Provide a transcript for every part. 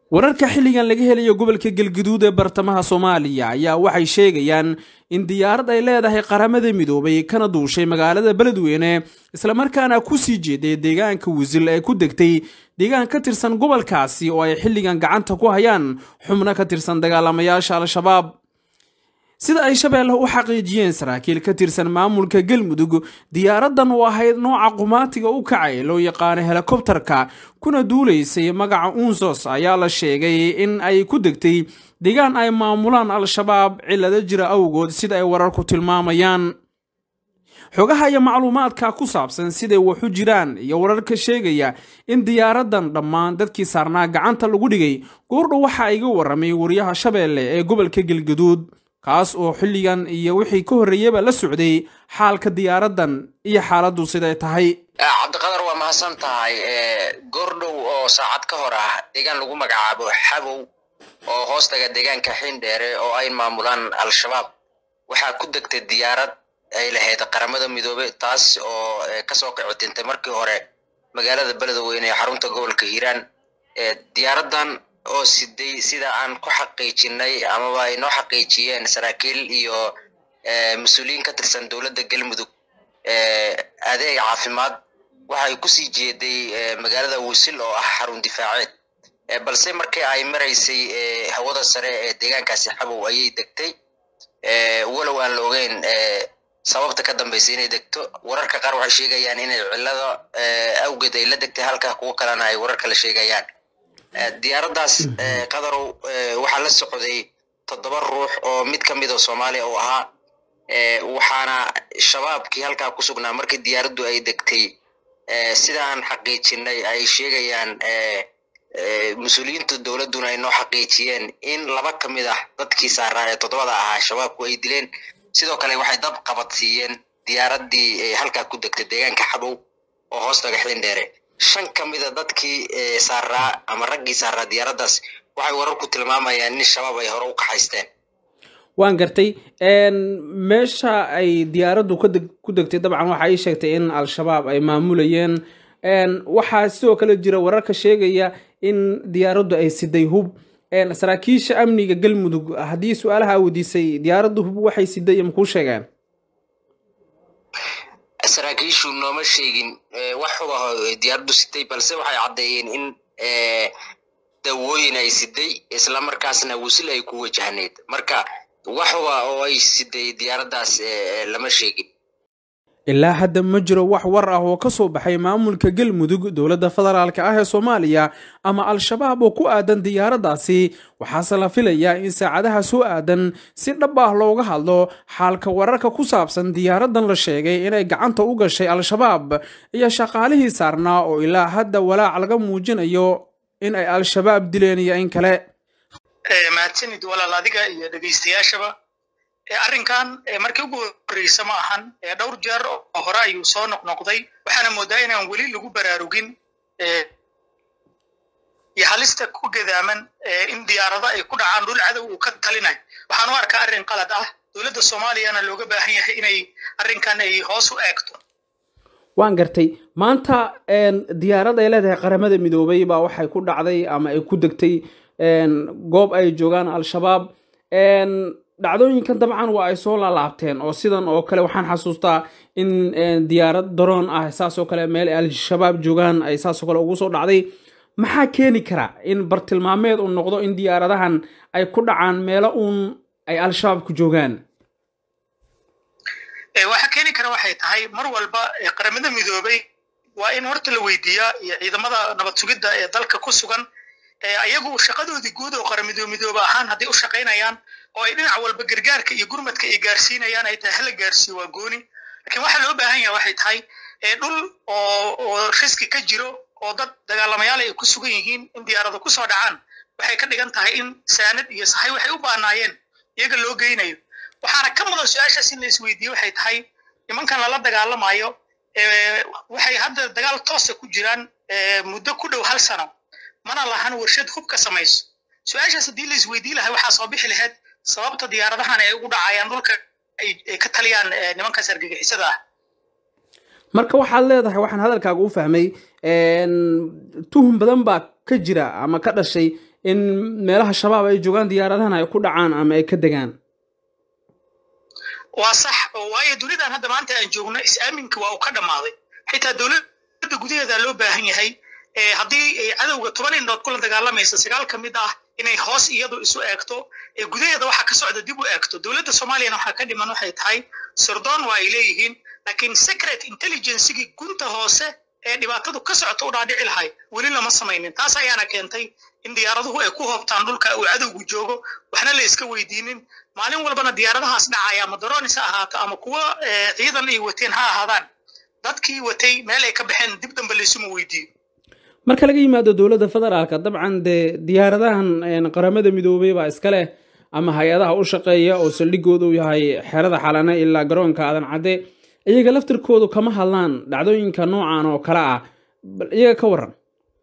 wararka xilligan laga helayo gobolka galguduud ee bartamaha soomaaliya ayaa waxay sheegayaan in diyaarad ay leedahay qaramada midoobay kana duushay magaalada beledweyne islamarkaana kusii jeeday deegaanka wisil ee ku degtay deegaan ka tirsan gobolkaasi oo ay xilligan gacanta ku hayaan xubno ka tirsan dagaalamayaasha al-shabaab sida ay shabeelle u xaqiijiyeen saraakiil ka tirsan maamulka galmudug diyaaradan oo ahayd nooca qumaatiga u kacay loo yaqaano helikobtarka kuna duulaysay magaca unsos ayaa la sheegay in ay ku degtay deegaan ay maamulaan al-shabaab cillado jira awgood sida ay wararku tilmaamayaan xogaha iyo macluumaadka ku saabsan siday waxu jiraan iyo wararka sheegaya in diyaaradan dhammaan dadkii saarnaa gacanta lagu dhigay goordhow waxa iga waramay wariyaha shabeelle ee gobolka galgaduud kaas oo xilligan iyo wixii ka horreeyaba la socday xaalka diyaaradan iyo xaaladdu siday tahay cabdiqadar waa mahadsan tahay goordhow oo saacad ka hor ah deegaan lagu magacaabo xabow oo hoostaga deegaanka xiindheere oo ay maamulaan al-shabaab waxaa ku degtay diyaarad ay lahayd qaramada midoobe taas oo kasoo qicitintay markii hore magaalada beledweyne ee xarunta gobolka hiiraan diyaaradan oo siday sida aan ku xaqiijinay amaba ay noo xaqiijiyeen saraakiil iyo mas-uuliyiin ka tirsan dowladda galmudug adeeg caafimaad waxay kusii jeeday magaalada wisil oo ah xarun difaaceed balse markii ay maraysay hawada sare ee deegaankaasi xabow ayay degtay walow aan la ogeyn sababta ka dambaysa inay degto wararka qaar waxay sheegayaan inay cillada awgeed ay la degtay halka kuwo kalena ay warar kale sheegayaan diyaaraddaas qadarow waxaa la socday toddoba ruux oo mid ka mid oo soomaaliya uu ahaa waxaana shabaabkii halkaa ku sugnaa markii diyaaraddu ay degtay sida aan xaqiijinay ay sheegayaan mas-uuliyiinta dowladduna ay noo xaqiijiyeen in laba ka mid ah dadkii saaraa ee toddobada ahaa shabaabku ay dileen sidoo kale waxay dab qabadsiiyeen diyaaraddii halkaa ku degtay deegaanka xabow oo hoostaga xiindheere shan ka mida dadkii saaraa ama raggii saaraa diyaaraddaas waxay wararku tilmaamayaan in shabaab ay hore u kaxaysteen waan gartay meesha ay diyaaraddu ku degtay dabcan waxa ay sheegtay in al-shabaab ay maamulayeen waxaa sidoo kale jira wararka sheegaya in diyaaraddu ay siday hub saraakiisha amniga galmudug haddii su-aalaha weydiisay diyaaraddu hub waxay siday makuu sheegeen saraakiishu nooma sheegin wax hub ah diyaaraddu sitay balse waxay caddeeyeen in dawooyin ay siday isla markaasna wisil ay ku wajahneyd marka wax huba oo ay siday diyaaraddaas lama sheegin ilaa hadda ma jiro wax war ah oo ka soo baxay maamulka galmudug dowladda federaalka ah ee soomaaliya ama al-shabaab oo ku aadan diyaaraddaasi waxaase la filayaa in saacadaha soo aadan si dhab ah looga hadlo xaalka wararka ku saabsan diyaaradan la sheegay inay gacanta u gashay al-shabaab iyo shaqaalihii saarnaa oo ilaa hadda walaac laga muujinayo in ay al-shabaab dileen iyo in kale mahadsanid walaal adiga iyo dhegaystayaashaba arrinkan markii ugu horreysa ma ahan dhowr jeer oo hore ayuu soo noqnoqday waxaana moodaa inaan weli lagu baraarugin iyo halista ku gadaaman in diyaarado ay ku dhacaan dhul cadow uu ka talinayo waxaan u arkaa arrin qalad ah dowladda soomaaliyana looga baahan yahay inay arrinkan ay hoos u eegto waan gartay maanta diyaarad ay leedahay qaramada midoobay baa waxay ku dhacday ama ay ku degtay goob ay joogaan al-shabaab dhacdooyinkan dabcan waa ay soo laalaabteen oo sidan oo kale waxaan xasuustaa in diyaarad daroon ah saasoo kale meel al-shabaab joogaan ay saasoo kale ugu soo dhacday maxaa keeni kara in bartilmaameed uu noqdo in diyaaradahan ay ku dhacaan meelo uun ay al-shabaab ku joogaan waxa keeni kara waxay tahay mar walba qaramada midoobay waa in horta la weydiiyaa iyo ciidamada nabad sugidda ee dalka ku sugan ayagu shaqadoodii guud oo qaramado midoobe ahaan hadday u shaqaynayaan oo ay dhinac walba gargaarka iyo gurmadka ay gaarsiinayaan ay tahay hala gaarsiiyo waa gooni lakiin waxaa loo baahan yaha waxay tahay dhul oo oo riski ka jiro oo dad dagaalamayaal ay ku sugan yihiin in diyaarado kusoo dhacaan waxay ka dhigan tahay in saanad iyo sahay waxay u baanaayeen iyaga loo geynayo waxaana ka mudan su-aashaas in la isweydiiye waxay tahay nimankan lala dagaalamayo waxay hadda dagaal toosa ku jiraan muddo ku dhow hal sano mana lahan warshad hub ka samayso su-aashaas haddii la isweydii lahay waxaa soo bixi lahayd sababta diyaaradahan ay ugu dhacayaan dhulka ay ka taliyaan nimankaas argagixisada ah marka waxaad leedahay waxaan hadalkaaga u fahmay tuhum badan baa ka jira ama ka dhashay in meelaha shabaab ay joogaan diyaaradahan ay ku dhacaan ama ay ka degaan waa sax oo waayo dunidan hadda maanta aan joogno is-aaminka waa uu ka dhammaaday xitaa dowladda gudaheeda loo baahan yahay haddii cadowga toban indhood kula dagaalamaysa sagaal ka mid ah inay hoos iyadu isu eegto gudaheeda waxa ka socda dib u eegto dowladda soomaaliyana waxaa ka dhiman waxay tahay sirdoon waa ay leeyihiin laakiin secret intelligencegii gunta hoose ee dhibaatadu ka socota u dhaadhici lahay weli lama samaynin taas ayaana keentay in diyaaraduhu ay ku hoobtaan dhulka uu cadowgu joogo waxna la iska weydiinin maalin walbana diyaaradahaas dhacaya ama daronis ha ahaato ama kuwa ciidan ay wateen ha ahaadaan dadkii watay meel ay ka baxeen dib dambe laysuma weydiiyo marka laga yimaado dowladda federaalka dabcan dee diyaaradahan qaramada midoobey baa iska leh ama hay-adaha u shaqeeya oo saldhigooda u yahay xerada xalane ilaa garoonka aadan cadde iyaga laftirkoodu kama hadlaan dhacdooyinka noocan oo kale ah bal iyaga ka waran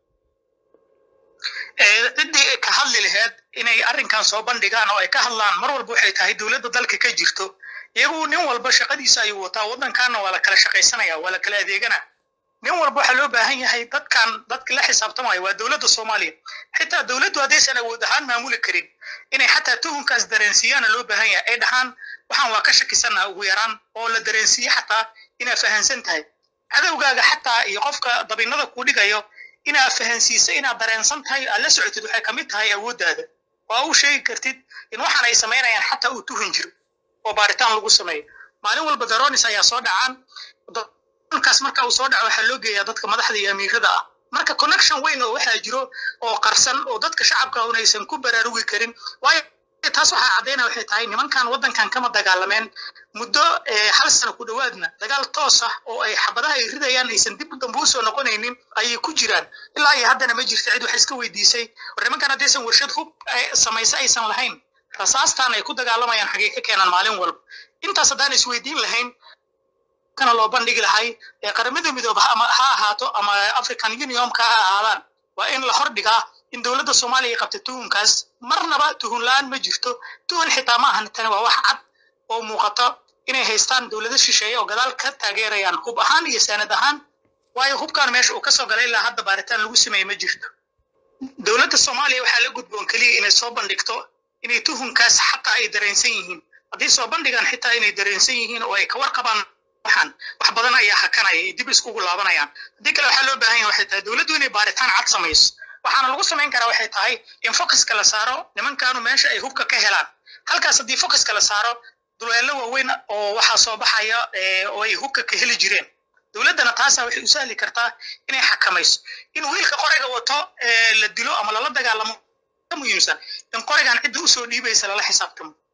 ciddii ka hadli laheed inay arrinkan soo bandhigaan oo ay ka hadlaan mar walba waxay tahay dowladda dalka ka jirto iyagu nin walba shaqadiisa ayuu wataa waddankaana waa la kala shaqaysanaya waa la kala adeegana nin walba waxaa loo baahan yahay dadkan dadka la xisaabtamaya waa dowladda soomaaliya xitaa dowladdu haddaysan awood ahaan maamuli karin inay xataa tuhunkaas dareensiiyaana loo baahan yahay ay dhahaan waxaan waa ka shakisannaha ugu yaraan oo la dareensiiye xataa inaad fahansan tahay cadowgaaga xataa iyo qofka dabinada kuu dhigayo inaad fahansiiso inaad dareensan tahay aad la socotid waxay ka mid tahay awooddaada waa u sheegi kartid in waxaan ay samaynayaan xataa uu tuhun jiro oo baaritaan lagu sameeyo maalin walba daronis ayaa soo dhacaan kaas marka uu soo dhaco waxaa loo geeyaa dadka madaxda iyo amiirada ah marka connection weyn oo waxaa jiro oo qarsan oo dadka shacabka unaysan ku baraarugi karin waayo taas waxaa caddaynaya waxay tahay nimankan waddankan kama dagaalameen muddo hal sano ku dhowaadna dagaal toos ah oo ay xabadaha ay ridayaan aysan dib dambe usoo noqonaynin ayay ku jiraan ilaa iyo haddana ma jirta cid waxay iska weydiisay war nimankan haddaysan warshad hub samayse aysan lahayn rasaastan ay ku dagaalamayaan xagee ka keenaan maalin walba intaas haddaan isweydiin lahayn kana loo bandhigi lahay ee qaramada midooba ama ha ahaato ama african unionka ha ahaadaan waa in la hordhigaa in dowladda soomaaliya ay qabta tuhunkaas marnaba tuhun la-aan ma jirto tuhun xitaa ma ahan tani waa wax cad oo muuqata inay haystaan dowlado shisheeye oo gadaal ka taageerayaan hub ahaan iyo saanad ahaan waayo hubkan meesha uu kasoo galay ilaa hadda baaritaan lagu sameeye ma jirto dowladda soomaaliya waxaa la gudboon keliya inay soo bandhigto inay tuhunkaas xataa ay dareensan yihiin haddii soo bandhigaan xitaa inay dareensan yihiin oo ay ka warqabaan waxaan wax badan ayaa hakanaya ay dib iskugu laabanayaan haddii kale waxaa loo baahan yahay waxay tahay dowladdu inay baaritaan cad samayso waxaana lagu samayn karaa waxay tahay in focuska la saaro nimankaanu meesha ay hubka ka helaan halkaas haddii focuska la saaro duleelo waaweyn oo waxaa soo baxaya oo ay hubka ka heli jireen dowladdana taasa waxay u sahli kartaa inay xakamayso in wiilka qorayga wato la dilo ama lala dagaalamo ka muhiimsan in qoraygan cidda usoo dhiibaysa lala xisaabtamo